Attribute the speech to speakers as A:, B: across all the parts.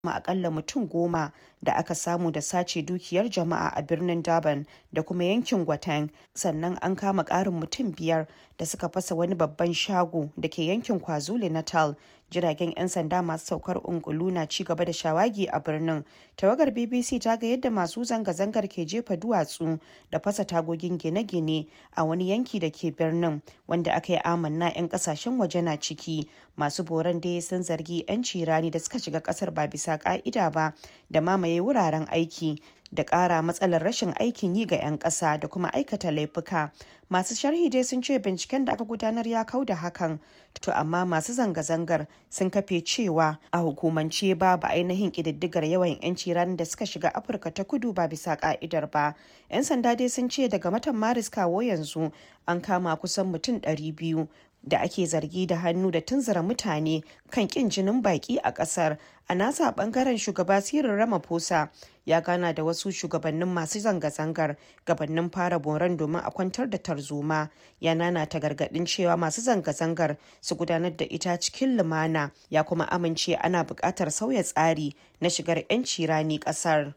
A: kuma akalla mutum goma da aka samu da sace dukiyar jama'a a birnin Durban da kuma yankin Gauteng sannan an kama ƙarin mutum biyar da suka fasa wani babban shago da ke yankin KwaZulu Natal jiragen 'yan sanda masu saukar ungulu na ci gaba da shawagi a birnin tawagar bbc ta ga yadda masu zanga-zangar ke jefa duwatsu da fasa tagogin gine-gine a wani yanki da ke birnin wanda aka yi amanna 'yan kasashen waje na ciki masu boran dai sun zargi 'yan cirani da suka shiga kasar ba bisa ka'ida ba da mamaye wuraren aiki da ƙara matsalar rashin aikin yi ga 'yan ƙasa da kuma aikata laifuka masu sharhi dai sun ce binciken da aka gudanar ya kau da hakan to amma masu zanga-zangar sun kafe cewa a hukumance babu ainihin ƙididdigar yawan 'yanci ranar da suka shiga afirka ta kudu ba bisa ka'idar ba 'yan sanda dai sun ce daga watan maris kawo yanzu an kama kusan mutum 200 da ake zargi da hannu da tunzura mutane kan kin jinin baki a kasar a nasa bangaren shugaba sirin ramaphosa ya gana da wasu shugabannin masu zanga-zangar gabanin fara boran domin a kwantar da tarzoma ya nana ta gargadin cewa masu zanga-zangar su gudanar da ita cikin lumana ya kuma amince ana buƙatar sauya tsari na shigar 'yanci rani ƙasar.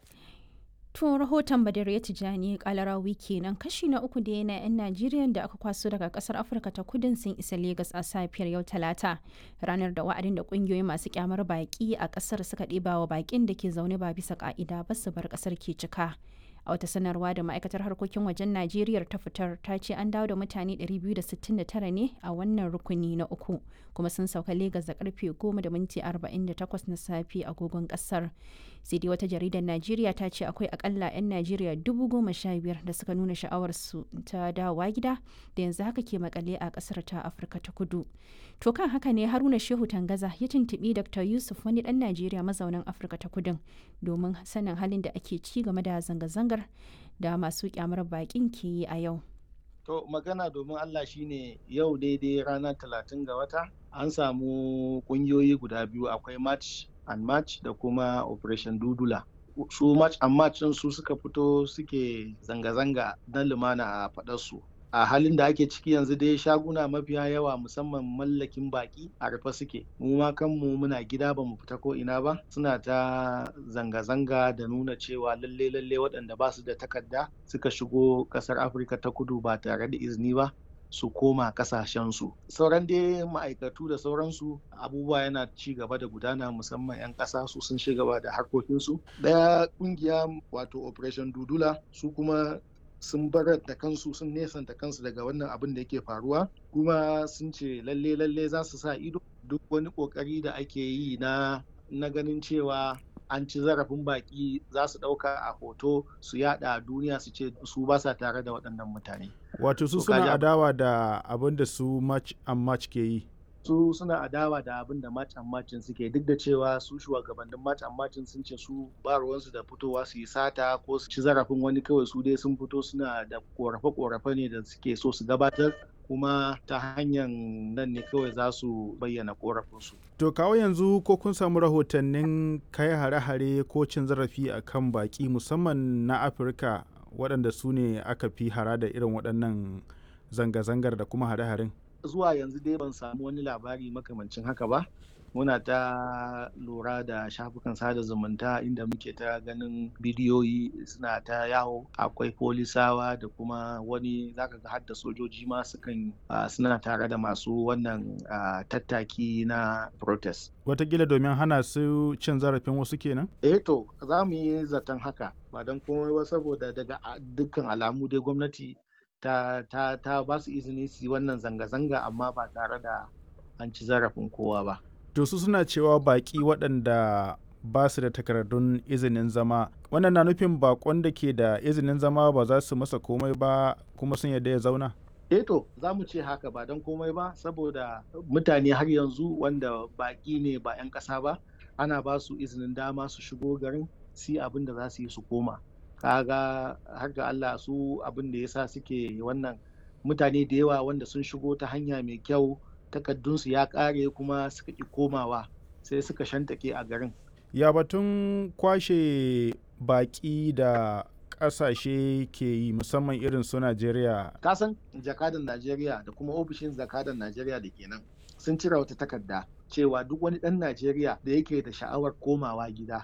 B: To rahoton Badar ya tijani kalarawi kenan kashi na uku da yana 'yan Najeriya da aka kwaso daga kasar Afirka ta kudin sun isa Legas a safiyar yau Talata. Ranar da wa'adin da kungiyoyi masu kyamar baki a kasar suka ɗeba wa bakin da ke zaune ba bisa ka'ida ba su bar kasar ke cika. a wata sanarwa da ma'aikatar harkokin wajen najeriya ta fitar ta ce an dawo da mutane 269 ne a wannan rukuni na uku kuma sun sauka legas da karfe 10 da minti 48 na safe agogon kasar sai dai wata jaridar najeriya ta ce akwai akalla 'yan najeriya 15,000 da suka nuna sha'awarsu ta dawowa gida da yanzu haka ke makale a kasar ta afirka ta kudu to kan haka ne haruna shehu tangaza ya tuntubi dr yusuf wani dan najeriya mazaunin afirka ta kudin domin sanin halin da ake ci game da zanga-zangar da masu kyamar bakin ke yi a yau
C: To magana domin Allah shine yau daidai ranar talatin ga wata an samu kungiyoyi guda biyu akwai match and match da kuma operation dudula. Su match and match su suka fito suke zanga-zanga na lumana a faɗarsu. a halin da ake ciki yanzu dai shaguna mafiya yawa musamman mallakin baki a rufe suke mu ma kanmu muna gida ba mu fita ko ina ba suna ta zanga-zanga da nuna cewa lalle lalle waɗanda ba su da takarda suka shigo ƙasar afirka ta kudu ba tare da izini ba su koma kasashensu sauran dai ma'aikatu da sauransu abubuwa yana ci gaba da gudana musamman 'yan ƙasa su sun ci gaba da harkokinsu ɗaya ƙungiya wato operation dudula su kuma sun barar da kansu sun nesanta kansu daga wannan abin da yake faruwa kuma sun ce lalle lalle za su sa ido duk wani kokari da ake yi na na ganin cewa an ci zarafin baki za su ɗauka a hoto su yada a duniya su ce su ba sa tare da waɗannan mutane
D: wato su suna adawa da abin da su match and match ke yi
C: su suna adawa da abin da match and matchin suke duk da cewa su shugabannin match and matchin sun ce su ba ruwansu da fitowa su yi sata ko su ci zarafin wani kawai su dai sun fito suna da korafe-korafe ne da suke so su gabatar kuma ta hanyar nan ne kawai za su bayyana korafinsu.
D: To kawo yanzu ko kun samu rahotannin kai hare-hare ko cin zarafi a kan baki musamman na Afirka waɗanda su ne aka fi hara da irin waɗannan zanga-zangar da kuma hare-haren?
C: zuwa yanzu dai ban samu wani labari makamancin haka ba muna ta lura da shafukan sada zumunta inda muke ta ganin bidiyoyi suna ta yawo akwai polisawa da kuma wani zaka ga hadda sojoji ma sukan suna tare da masu wannan tattaki na protest
D: watakila domin hana su cin zarafin wasu kenan
C: eh to za mu yi zaton haka ba don komai ba saboda daga dukkan alamu dai gwamnati ta, ta, ta ba su izini su yi wannan zanga-zanga amma ba tare da an ci zarafin kowa ba.
D: To su suna cewa baƙi waɗanda ba su da takardun izinin zama wannan na nufin bakon da ke da izinin zama ba za su masa komai ba kuma sun yadda ya zauna?
C: to za mu ce haka ba don komai ba saboda mutane har yanzu wanda baƙi ne ba 'yan ƙasa ba ana ba su izinin dama su shigo garin su yi abin da za su yi su koma. kaga har ga Allah su abin da yasa suke wannan mutane da yawa wanda sun shigo ta hanya mai kyau takaddunsu ya kare kuma suka ki komawa sai suka shantake a garin
D: ya batun kwashe baki da kasashe ke yi musamman irin su Najeriya
C: kasan jakadan Najeriya da kuma ofishin jakadan Najeriya da kenan sun cire wata takarda cewa duk wani ɗan Najeriya da yake da sha'awar komawa gida